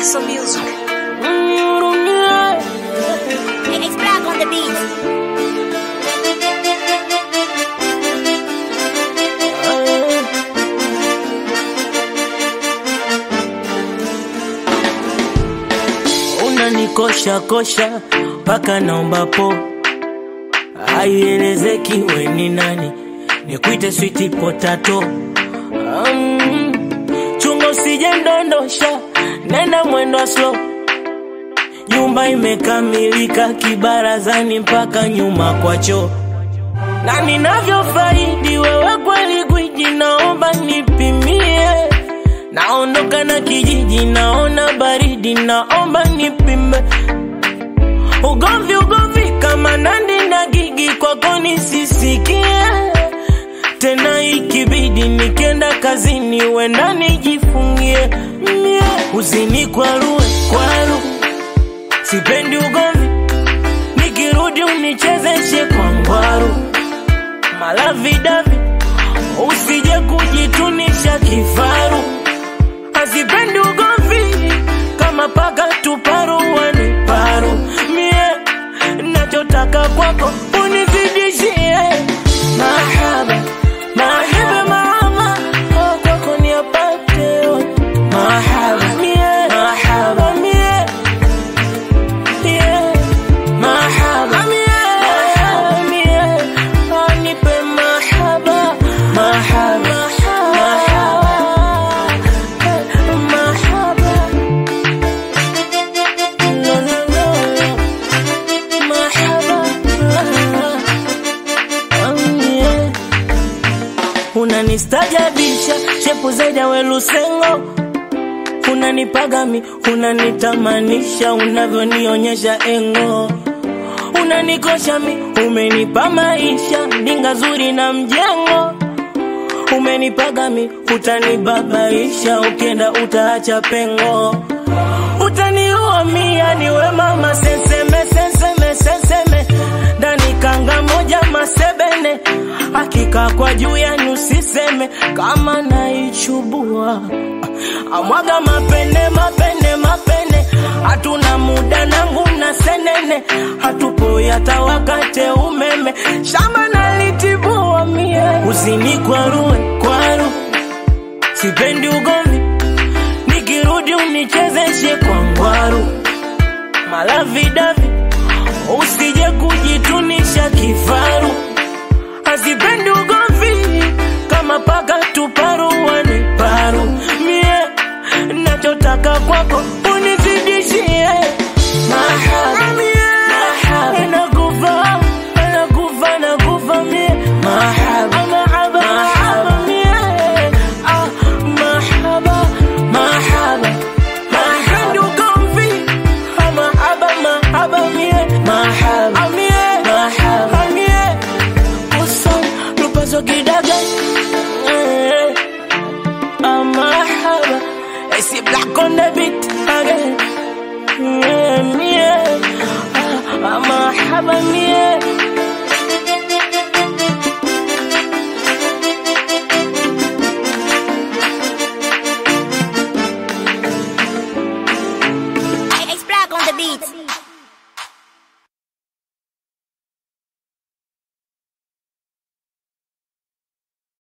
Paso Music. It's black on the beat. unanikosha kosha mpaka naomba po haielezeki we ni nani nikuite switi potato um, chunga usije ndondosha nenda mwendo wa slow nyumba imekamilika kibarazani mpaka nyuma kwa choo na ninavyofaidi wewe kweli gwiji naomba nipimie naondoka na kijiji naona baridi naomba nipime ugomvi ugomvi kama nandi na gigi kwako nisisikie tena ikibidi nikienda kazini wenda nijifungie mie uzini kwarue kwaru sipendi ugomvi nikirudi unichezeshe kwa ngwaru malavidavi usije kujitunisha kifaru hazipendi ugomvi kama paka tuparuani paru mie nachotaka kwako unizidishie mahaba mahaba mahaba oh, kwako niapate yote. mahaba mie mahaba mie yeah. mahaba mahaba mie oh, nipe mahaba mahaba mahaba mahaba no no no mahaba oh, yeah. unanistajabisha shepu zaidi ya welusengo unanipagami unanitamanisha unavyonionyesha engo unanikosha mi umenipa maisha ndinga zuri na mjengo umenipagami utanibabaisha ukienda utaacha pengo utaniua mia niwe mama seseme seseme seseme ndani kanga moja masebene hakika kwa juu yani usiseme kama naichubua amwaga mapene mapene mapene hatuna muda nangu na senene hatupo hata wakate umeme shamba nalitibua mie usini kwarue kwaru sipendi ugomvi nikirudi unichezeshe kwa ngwaru malavidavi usije kujitunisha kifaru hazipendi ugomvi kama paka tuparuani paru mie nachotaka kwako unizidishie mahaba mahaba nakufa nakufa nakufa mie mahaba mahaba mahaba mie ah mahaba mahaba mahaba ugomvi ah, mahaba mahaba mie mahaba mie mahaba mie uson lupazo kidaga eh, ah, mahaba I see black on the beat again yeah, yeah. Ah, ah, mahaba mie